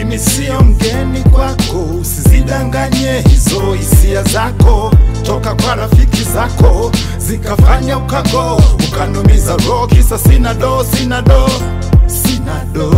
Mimi sio mgeni kwako, usizidanganye hizo hisia zako, toka kwa rafiki zako zikafanya ukago, ukanumiza roho, kisa sina do, sina do, sina do,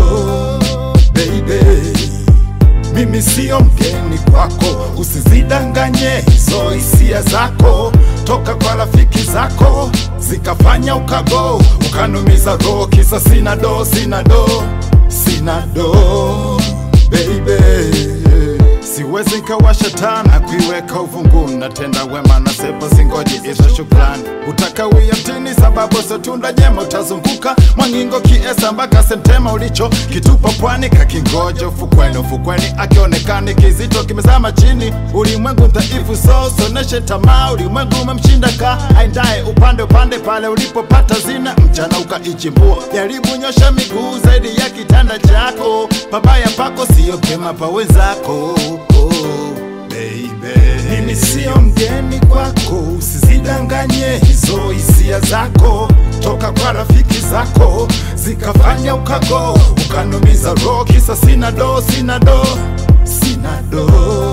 baby mimi sio mgeni kwako, usizidanganye hizo hisia zako, toka kwa rafiki zako zikafanya ukago, ukanumiza roho, kisa sina do, sina do, sina do, baby Siwezi nkawasha taa na kuiweka uvunguni, natenda wema na sepa, singoji hizo shukrani. Utakawia mtini sababu sotunda jema, utazunguka Mwangingo kiesa mpaka Sentema, ulicho kitupa pwani kakingoja ufukweni. Ufukweni akionekani kizito kimezama chini, ulimwengu dhaifu, so soneshe tamaa. Ulimwengu umemshinda ka aendaye upande upande, pale ulipopata zina mchana ukaichimbua. Jaribu nyosha miguu zaidi ya kitanda chako, pabaya pako sio pema pa wenzako oh, baby. Mimi sio mgeni kwako, usizidanganye hizo hisia zako, toka kwa rafiki zako zikafanya ukago, ukanumiza roho, kisa sina do, sina do, sina do,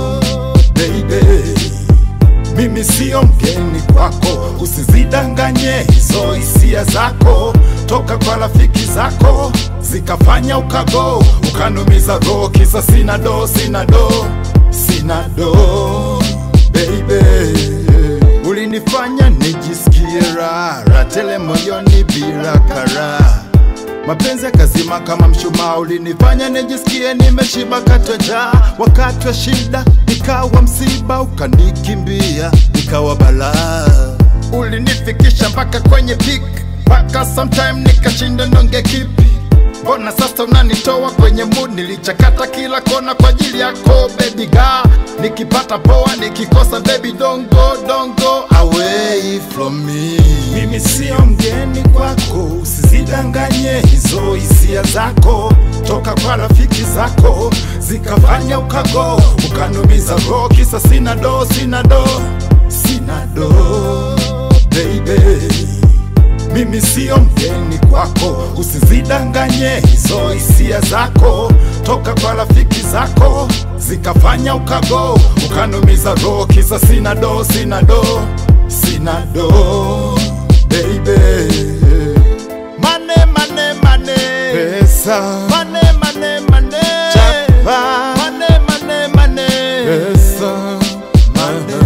baby mimi sio mgeni kwako, usizidanganye hizo hisia zako, toka kwa rafiki zako zikafanya ukago, ukanumiza roho, kisa sina do, sina do, sina do, baby ulinifanya nijisikie raha tele moyoni bila karaha mapenzi yakazima kama mshumaa, ulinifanya nijisikie nimeshiba katoja. Wakati wa shida ikawa msiba, ukanikimbia ikawa balaa. Ulinifikisha mpaka kwenye peak, mpaka sometime nikashinda ndonge kipi Mbona sasa unanitoa kwenye mood? Nilichakata kila kona kwa ajili yako baby girl, nikipata poa, nikikosa baby don't go, don't go away from me. Mimi sio mgeni kwako, usizidanganye hizo hisia zako, toka kwa rafiki zako zikafanya ukago, ukanumiza roho, kisa sina do, sina do, sina do, baby mimi sio mgeni kwako, usizidanganye hizo hisia zako, toka kwa rafiki zako zikafanya ukago, ukanumiza roho, kisa sina do, sina do, sina do, baby. Mane, mane, mane, pesa, mane, mane, mane, chapa, mane, mane, mane, pesa, mane,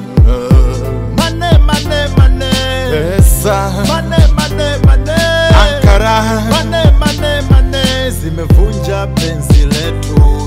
mane, mane, mane, pesa, mane, mane, mane, Ankara, mane, mane, mane, zimevunja penzi letu.